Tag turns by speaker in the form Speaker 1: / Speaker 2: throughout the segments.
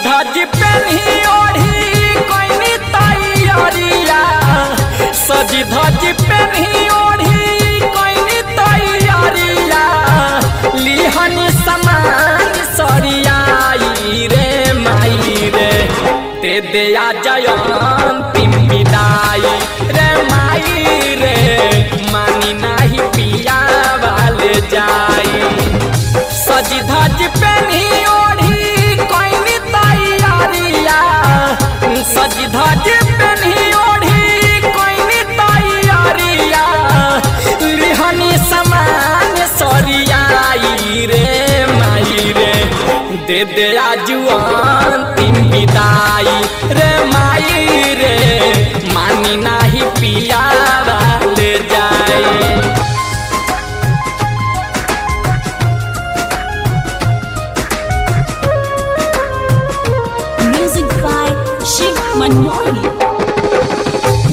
Speaker 1: धज पेन्ही ओढ़ी कोइनी तैयारिया सजी धज पेन्ही ओढ़ी कोइनी तैयारिया लिहनी समान सरियाई रे माई रे दे दे आ जयंती विदाई रे माई रे मानी नाही पिया वाले जाई सजी धज पेन्ही ओढ़ी कोइनी तैयारिया सजी धज पेन्ही ओढ़ी कोइनी तैयारिया लिहनी समान सरियाई रे माई रे दे दे आजुआन तीन विदाई रे माई रे मानी नाही पिया वाले जाई
Speaker 2: Music by Shiv Manmohan.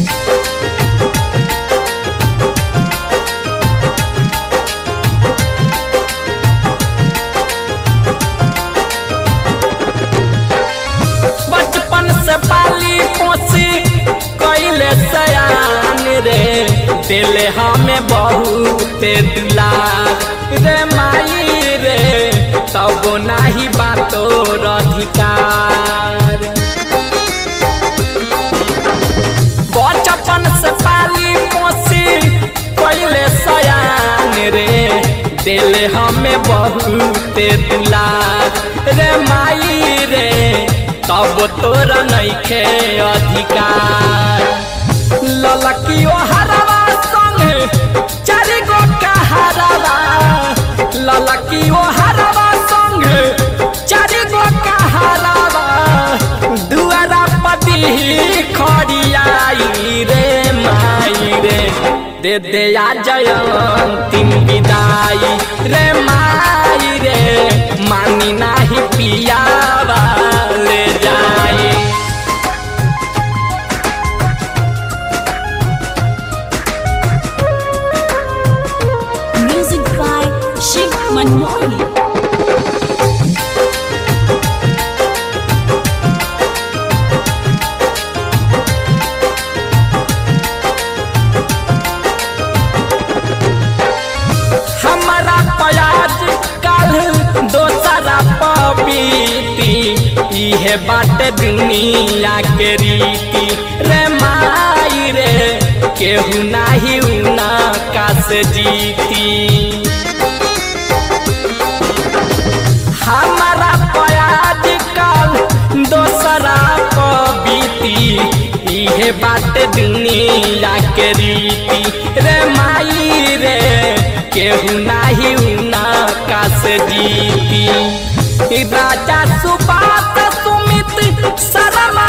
Speaker 1: बचपन से पाली पोसी कैले सयान रे दिले हमें बहुत दुलार रे माई रे तब नाही बातो अधिकार बचपन से पाली पोसी कैले सयान रे दिल हमें बहुत दुलार रे माई रे तब तोरा नइखे अधिकार ललकी ओ हरवा संग चारि गो कहारवा ललकी ओ हरवा संग चारि गो कहारवा दुआरा पति खड़ियाई रे माई रे दे दे आ जयंती विदाई रे माई रे मानी नाही पिया वाले जाई
Speaker 2: Music by Shiv Manmohan.
Speaker 1: हमारा प्याज कल दोसरा पपीती इहे बात दुनिया के रीति रे माई रे केहू नाही उना कास जीती हमारा प्याज कल दोसरा पबीती इहे बात दुनिया के रीति रे माई रे केहू नाही उना कास जीती राजा सुबात सुमित शर्मा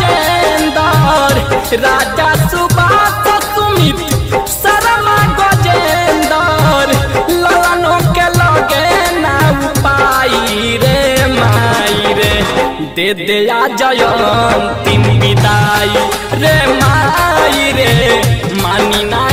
Speaker 1: गजेंदर राजा सुबात सुमित शर्मा गजेंदर ललनों के लगे ना पाई रे माई रे दे दे आ जयंती विदाई रे माई रे मानी ना